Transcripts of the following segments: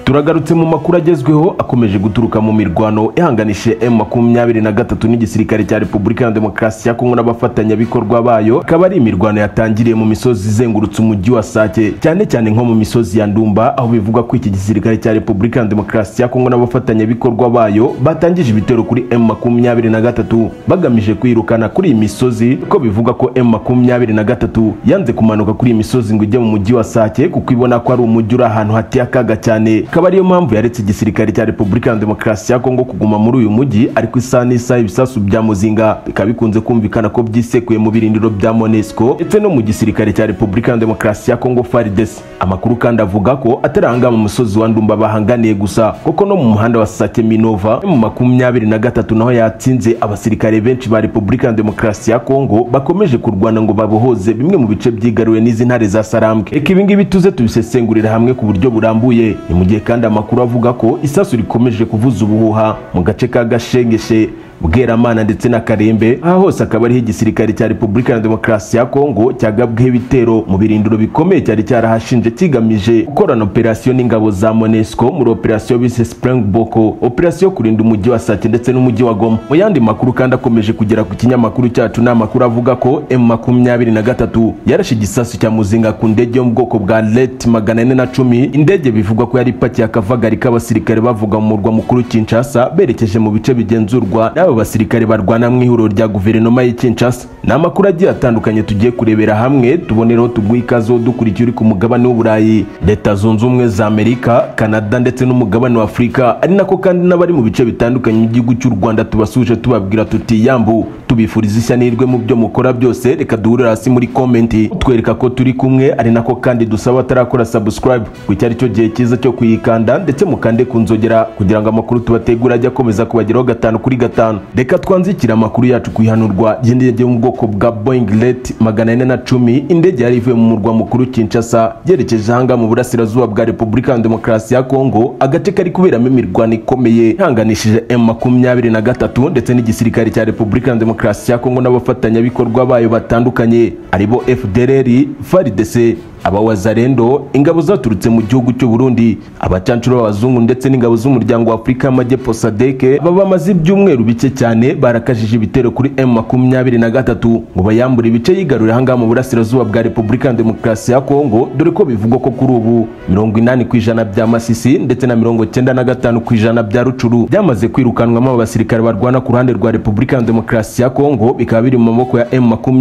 turagarutse mu makuru agezweho akomeje guturuka mu mirwano ihanganishije M makumyabiri na gatatu n'igisirikare cya Repubulika ya Demokarasi ya Kongo n'abafatanyabikorwa bayo akaba ari imirwano yatangiriye mu misozi izengurutse umujyi wa Sake cyane cyane nko mu misozi ya Ndumba aho bivugwa ko iki gisirikare cya Repubulika ya Demokarasi ya Kongo n'abafatanyabikorwa bayo batangije ibitero kuri M makumyabiri na gatatu bagamije kwirukana kuri iyi misozi ko bivugwa ko M makumyabiri na gatatu yanze kumanuka kuri iyi misozi ngo ijye mu mujyi wa Sake kuko ibona ko ari umujyi uri ahantu hateye akaga cyane akaba ariyo mpamvu yaretse igisirikare cya Repubulika ya Demokarasi ya Kongo kuguma muri uyu mujyi ariko isaha n'isaha ibisasu bya Muzinga bikaba bikunze kumvikana ko byisekuye mu birindiro bya Monesco ndetse no mu gisirikare cya Repubulika ya Demokarasi ya Kongo FARDC amakuru kandi avuga ko ataranga mu musozi wa Ndumba bahanganiye gusa kuko no mu muhanda wa Sake Minova mu makumyabiri na gatatu naho yatsinze abasirikare benshi ba Repubulika ya Demokarasi ya Kongo bakomeje kurwana ngo babohoze bimwe mu bice byigaruwe n'izi ntare za Sarambwe reka ibi ngibi tuze tubisesengurira hamwe ku buryo burambuye ni mu gihe kandi amakuru avuga ko isasu rikomeje kuvuza ubuhuha mu gace ka gashengeshe bweramana ndetse na karembe aha hose akaba ariho igisirikare cya repubulika ya demokarasi ya kongo cyagabweho ibitero mu birindiro bikomeye cyari cyarahashinje kigamije gukorana operasiyo n'ingabo za monesco muri operasiyo bise springboko operasiyo yo kurinda umujyi wa sake ndetse n'umujyi wa goma mu yandi makuru kandi akomeje kugera ku kinyamakuru cyacu ni amakuru avuga ko m makumyabiri na gatatu yarashe igisasu cya muzinga ku ndege yo mu bwoko bwa let magana ane na cumi indege bivugwa ko yari ipakiye akavagari k'abasirikare bavuga mu murwa mukuru kinshasa berekeje mu bice bigenzurwa abo basirikare barwana mu ihuriro rya guverinoma y'i Kinshasa ni amakuru agiye atandukanye tugiye kurebera hamwe tubonereho tuguha ikaze dukurikiye uri ku mugabane w'uburayi leta zunze ubumwe za amerika kanada ndetse n'umugabane wa afurika ari nako kandi n'abari mu bice bitandukanye by'igihugu cy'u rwanda tubasuje tubabwira tuti yambu tubifuriza ishya n'irwe mu byo mukora byose reka duhurira hasi muri komenti utwereka ko turi kumwe ari nako kandi dusaba atarakora subscribe ku icyo cyo gihe cyiza cyo kuyikanda ndetse mukande ku nzogera kugira ngo amakuru tubategura ajye akomeza kubageraho gatanu kuri gatanu reka twanzikire amakuru yacu ku ihanurwa ry'indege yo mu bwoko bwa boeing let magana ane na cumi indege yari ivuye mu murwa mukuru kinshasa yerekeje ahanga mu burasirazuba bwa repubulika ya demokarasi ya kongo agace kari kuberamo imirwano ikomeye ihanganishije m makumyabiri na gatatu ndetse n'igisirikare cya repubulika ya demokarasi ya kongo n'abafatanyabikorwa bayo batandukanye aribo fdrr faridese abawazarendo ingabo zaturutse mu gihugu cy'u Burundi abacancuro b'abazungu ndetse n'ingabo z'umuryango wa Afurika y'Amajyepfo SADC baba bamaze ibyumweru bike cyane barakajije ibitero kuri M23 ngo bayambure ibice yigarurira ahangaha mu burasirazuba bwa Repubulika ya Demokarasi ya Kongo dore ko bivugwa ko kuri ubu 80 ku ijana bya Masisi ndetse na 95 ku ijana bya Rucuru byamaze kwirukanwamo abasirikare barwana ku ruhande rwa Repubulika ya Demokarasi ya Kongo bikaba biri mu maboko ya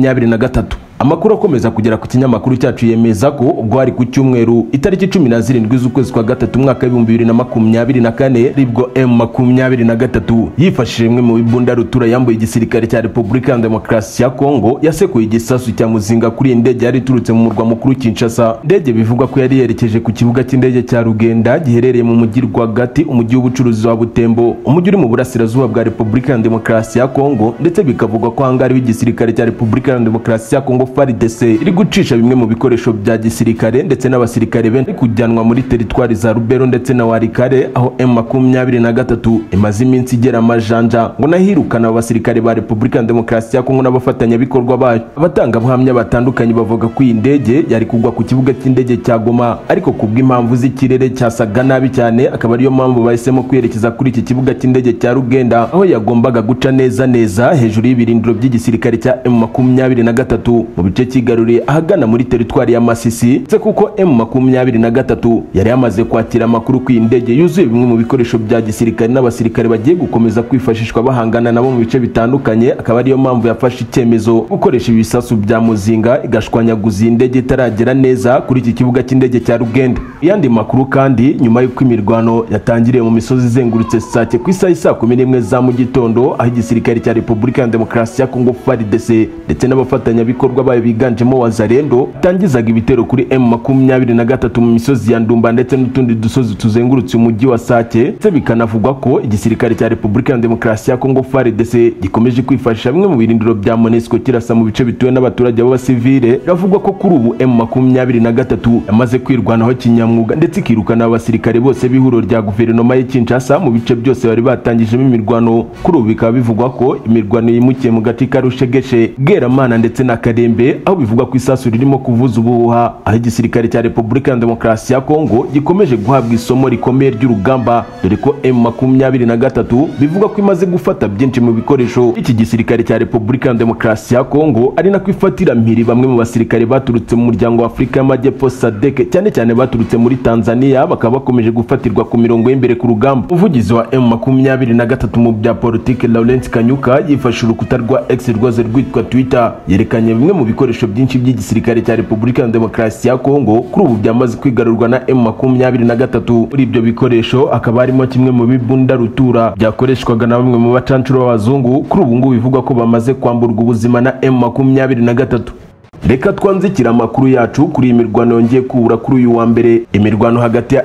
M23 amakuru akomeza kugera ku kinyamakuru cyacu yemeza ko ubwo hari ku cyumweru itariki cumi na zirindwi z'ukwezi kwa gatatu mwaka w'ibihumbi bibiri na makumyabiri na kane aribwo m makumyabiri na gatatu yifashishije imwe mu bibunda rutura yambuye igisirikare cya repubulika ya demokarasi ya kongo yasekuye igisasu cya muzinga kuri iyi ndege yari iturutse mu murwa mukuru kinshasa indege bivugwa ko yari yerekeje ku kibuga cy'indege cya rugenda giherereye mu mujyi rwagati umujyi w'ubucuruzi wa butembo umujyi uri mu burasirazuba bwa repubulika ya demokarasi ya kongo ndetse bikavugwa ko ahangaha ariho igisirikare cya repubulika ya demokarasi ya kongo FARDC iri gucisha bimwe mu bikoresho bya gisirikare ndetse n'abasirikare benshi kujyanwa muri teritwari za Rubero ndetse na Warikare aho M23 imaze iminsi igera amajanja ngo nahirukana abasirikare ba Repubulika Demokarasi ya Kongo n'abafatanyabikorwa bayo abatangabuhamya batandukanye bavuga ko iyi ndege yari kugwa ku kibuga cy'indege cya Goma ariko kubw'impamvu z'ikirere cyasaga nabi cyane akaba ariyo mpamvu bahisemo kwerekeza kuri iki kibuga cy'indege cya Rugenda aho yagombaga guca neza neza hejuru y'ibirindiro by'igisirikare cya M23 mu bice cyigaruriye ahagana muri teritwari ya Masisi ndetse kuko M23 yari yamaze kwakira amakuru ku indege yuzuye bimwe mu bikoresho bya gisirikare n'abasirikare bagiye gukomeza kwifashishwa bahangana nabo mu bice bitandukanye akaba ariyo mpamvu yafashe icyemezo gukoresha ibisasu bya muzinga igashwanyaguza iyi ndege itaragera neza kuri iki kibuga cy'indege cya Rugenda yandi makuru kandi nyuma y'uko imirwano yatangiriye mu misozi izengurutse Sake ku isaha saa kumi n'imwe za mu gitondo aho igisirikare cya Repubulika ya Demokarasi ya Kongo FARDC ndetse n'abafatanyabikorwa bikorwa bayo biganjemo wazarendo tangizaga ibitero kuri m makumyabiri na gatatu mu misozi ya ndumba ndetse n'utundi dusozi tuzengurutse umujyi wa sake ndetse bikanavugwa ko igisirikare cya repubulika ya demokarasi ya kongo faredese gikomeje kwifashisha bimwe mu birindiro bya monesco kirasa mu bice bituwe n'abaturage b'abasivile biravugwa ko kuri ubu m makumyabiri na gatatu yamaze kwirwanaho kinyamwuga ndetse ikirukana abasirikare bose b'ihuriro rya guverinoma y'i kinshasa mu bice byose bari batangijemo imirwano kuri ubu bikaba bivugwa ko imirwano yimukiye mu gace ka rushegeshe bweramana ndetse na karembe Kalembe aho bivugwa ko isasu ririmo kuvuza ubuhuha aho igisirikare cya Repubulika ya Demokarasi ya Kongo gikomeje guhabwa isomo rikomeye ry'urugamba dore ko M23 bivugwa ko imaze gufata byinshi mu bikoresho iki gisirikare cya Repubulika ya Demokarasi ya Kongo ari nako ifatira mpiri bamwe mu basirikare baturutse mu muryango wa Afurika y'Amajyepfo SADC cyane cyane baturutse muri Tanzania bakaba bakomeje gufatirwa ku mirongo y'imbere ku rugamba umuvugizi wa M23 mu bya politike Laurent Kanyuka yifashe urukuta rwa X rwazo rwitwa Twitter yerekanye bimwe mu bikoresho byinshi by'igisirikare cya Repubulika ya Demokarasi ya Kongo kuri ubu byamaze kwigarurwa na M23 muri ibyo bikoresho hakaba harimo kimwe mu bibunda rutura byakoreshwaga na bamwe mu bacancuro b'abazungu kuri ubu ngubu bivugwa ko bamaze kwamburwa ubuzima na M23 reka twanzikira amakuru yacu kuri iyi mirwano yongeye kubura kuri uyu wa mbere imirwano hagati ya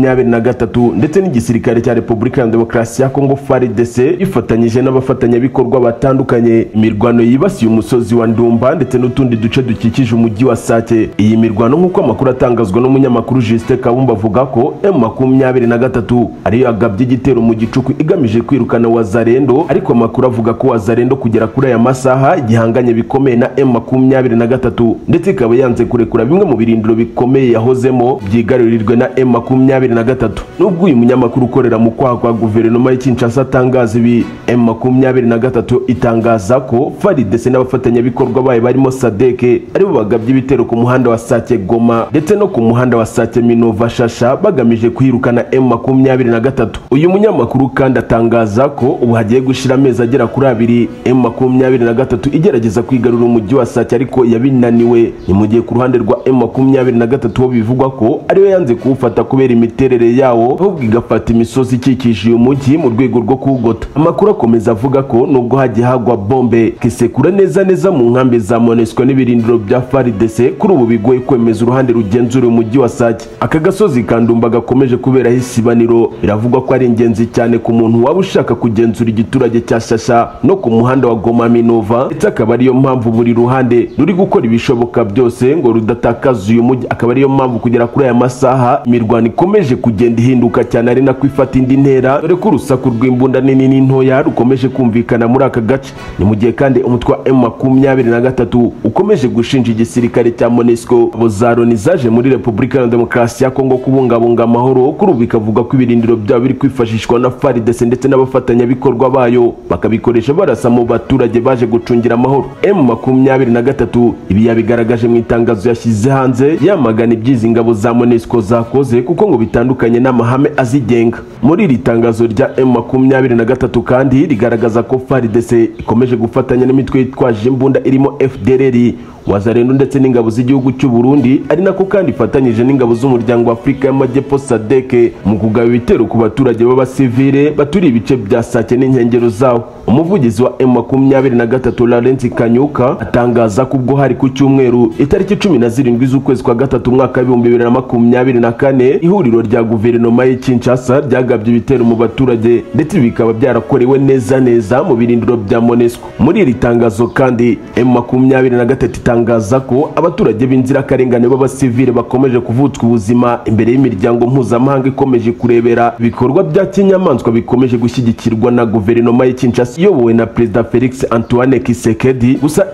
M23 ndetse n'igisirikare cya Repubulika ya Demokarasi ya Kongo FARDC ifatanyije n'abafatanyabikorwa batandukanye imirwano yibasiye umusozi wa Ndumba ndetse n'utundi duce dukikije umujyi wa Sake iyi mirwano nk'uko amakuru atangazwa n'umunyamakuru Justin Kabumba avuga ko M23 ariyo yagabye igitero mu gicuku igamije kwirukana Wazarendo ariko amakuru avuga ko Wazarendo kugera kuri aya masaha igihanganye bikomeye na M23 na gatatu ndetse ikaba yanze kurekura bimwe mu birindiro bikomeye yahozemo byigarurirwe na M makumyabiri na gatatu nubwo uyu munyamakuru ukorera mu kwaha kwa guverinoma ya Kinshasa atangaza ibi M makumyabiri na gatatu itangaza ko FARDC n'abafatanyabikorwa bayo barimo SADC aribo bagabye ibitero ku muhanda wa Sake Goma ndetse no ku muhanda wa Sake Minova Shasha bagamije kwirukana M makumyabiri na gatatu uyu munyamakuru kandi atangaza ko ubu hagiye gushira amezi agera kuri abiri M makumyabiri na gatatu igerageza kwigarura umujyi wa Sake ariko yabinaniwe ni mu gihe ku ruhande rwa M23 bo bivugwa ko ariwe yanze kuwufata kubera imiterere yawo ahubwo igafata imisozi ikikije uyu mujyi mu rwego rwo kuwugota amakuru akomeza avuga ko nubwo hagiye hagwa bombe kisekura neza neza mu nkambi za Monusco n'ibirindiro bya FARDC kuri ubu bigoye kwemeza uruhande rugenzura umujyi wa Sake aka gasozi kandumba gakomeje kuberaho isibaniro biravugwa ko ari ingenzi cyane ku muntu waba ushaka kugenzura igiturage cya Shasha no ku muhanda wa Goma Minova ndetse akaba ariyo mpamvu buri ruhande ruri gukora ibishoboka byose ngo rudatakaza uyu mujyi akaba ariyo mpamvu kugera kuri aya masaha imirwano ikomeje kugenda ihinduka cyane ari nako ifata indi ntera dore ko urusaku rw'imbunda nini n'intoya rukomeje kumvikana muri aka gace ni mu gihe kandi umutwe wa M makumyabiri na gatatu ukomeje gushinja igisirikare cya Monusco abo za Loni zaje muri Repubulika ya Demokarasi ya Kongo kubungabunga amahoro kuri ubu bikavuga ko ibirindiro byabo biri kwifashishwa na FARDC ndetse n'abafatanyabikorwa bayo bakabikoresha barasa mu baturage baje gucungira amahoro M makumyabiri na gatatu ibi yabigaragaje mu itangazo yashyize hanze yamagana ibyizi ingabo za Monusco zakoze kuko ngo bitandukanye n'amahame azigenga muri iri tangazo rya M23 kandi rigaragaza ko FARDC ikomeje gufatanya n'imitwe yitwaje imbunda irimo FDLR wazarendo ndetse n'ingabo z'igihugu cy'u Burundi ari nako kandi ifatanyije n'ingabo z'umuryango wa Afurika y'Amajyepfo SADC mu kugaba ibitero ku baturage b'abasivile baturiye ibice bya Sake n'inkengero zawo umuvugizi wa M23 Laurent Kanyuka atangaza ko ubwo hari ku cyumweru itariki cumi na zirindwi z'ukwezi kwa gatatu umwaka w'ibihumbi bibiri na makumyabiri na kane ihuriro rya guverinoma y'i Kinshasa ryagabye ibitero mu baturage ndetse bikaba byarakorewe neza neza mu birindiro bya Monusco muri iri tangazo kandi M23 itangaza ko abaturage b'inzirakarengane b'abasivile bakomeje kuvutswa ubuzima imbere y'imiryango mpuzamahanga ikomeje kurebera ibikorwa bya kinyamaswa bikomeje gushyigikirwa na guverinoma y'i Kinshasa iyobowe na perezida Felix Antoine Kisekedi gusa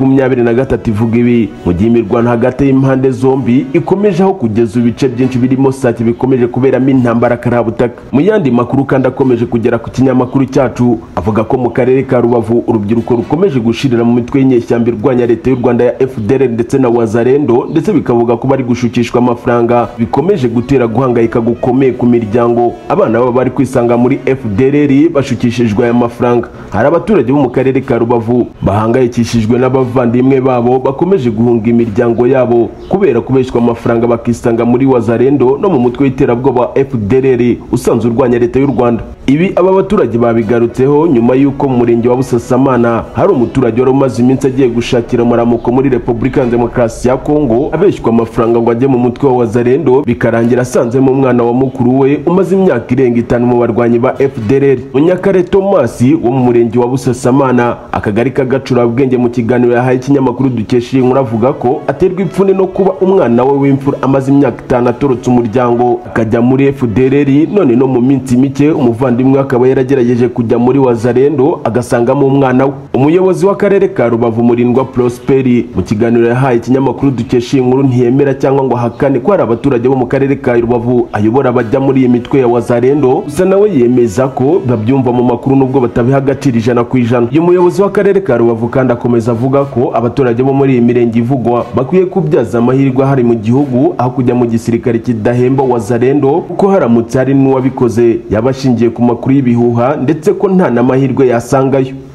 M23 ivuga ibi mu gihe imirwano hagati y'impande zombi ikomeje aho kugeza ibice byinshi birimo Sake bikomeje kuberamo intambara karabutaka mu yandi makuru kandi akomeje kugera ku kinyamakuru cyacu avuga ko mu karere ka Rubavu urubyiruko rukomeje gushirira mu mitwe y'inyeshyamba irwanya leta y'u Rwanda ya FDL ndetse na Wazarendo ndetse bikavuga ko bari gushukishwa amafaranga bikomeje gutera guhangayika gukomeye ku miryango abana baba bari kwisanga muri FDL bashukishijwe aya mafaranga hari abaturage bo mu karere ka Rubavu bahangayikishijwe n'abavandimwe babo bakomeje guhunga imiryango yabo kubera kubeshywa amafaranga bakisanga muri Wazarendo no mu mutwe w'iterabwoba wa FDLR usanzwe urwanya leta y'u Rwanda ibi aba baturage babigarutseho nyuma y'uko mu murenge wa Busasamana hari umuturage wari umaze iminsi agiye gushakira amaramuko muri Repubulika ya Demokarasi ya Kongo abeshywa amafaranga ngo ajye mu mutwe wa Wazarendo bikarangira asanzemo umwana wa mukuru we umaze imyaka irenga itanu mu barwanyi ba FDLR Munyakare Thomas wo mu murenge wa Busasamana akagari ka Gacurabwenge mu kiganiro yahaye ikinyamakuru dukesha iyi nkuru avuga ko aterwa ipfunwe no kuba umwana we w'imfura amaze imyaka itanu atorotse umuryango akajya muri FDLR none no mu minsi mike umuvandimwe we akaba yaragerageje kujya muri Wazalendo agasangamo umwana we umuyobozi w'akarere ka Rubavu Murindwa Prosperi mu kiganiro yahaye ikinyamakuru dukesha iyi nkuru ntiyemera cyangwa ngo ahakane ko hari abaturage bo mu karere ka Rubavu ayobora bajya muri iyi mitwe ya Wazalendo gusa nawe yemeza ko babyumva mu makuru nubwo batabiha agaciro ijana ku ijana uyu muyobozi w'akarere ka Rubavu kandi akomeza avuga ko abaturage bo muri iyi mirenge ivugwa bakwiye kubyaza amahirwe ahari mu gihugu aho kujya mu gisirikare kidahemba Wazalendo kuko haramutse hari n'uwabikoze yabashingiye ku makuru y'ibihuha ndetse ko nta n'amahirwe yasangayo